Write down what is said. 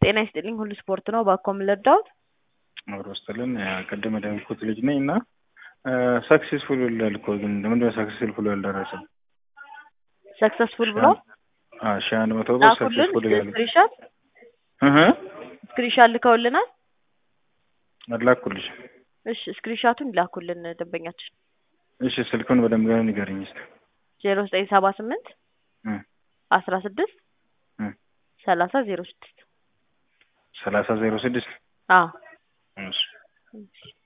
ጤና ይስጥልኝ ሁሉ ስፖርት ነው። ባኮ የምንረዳውት አብሮ ስትልን ቅድም የደንኩት ልጅ ነኝ እና ሰክሴስፉል ይላል እኮ ግን ምንድነው ሰክሴስፉል ያልደረሰም? ሰክሰስፉል ብሎ ሺ አንድ መቶ ብር ላኩልን። ሰክሴስፉል ይላል። ስክሪንሻት ስክሪንሻት ልከውልናል። አላኩልሽ። እሺ ስክሪንሻቱን ላኩልን ደንበኛችን እሺ ስልኩን በደንብ ገና ንገረኝ እስኪ። ዜሮ ዘጠኝ ሰባ ስምንት እ አስራ ስድስት እ ሰላሳ ዜሮ ስድስት ሰላሳ ዜሮ ስድስት አዎ እሺ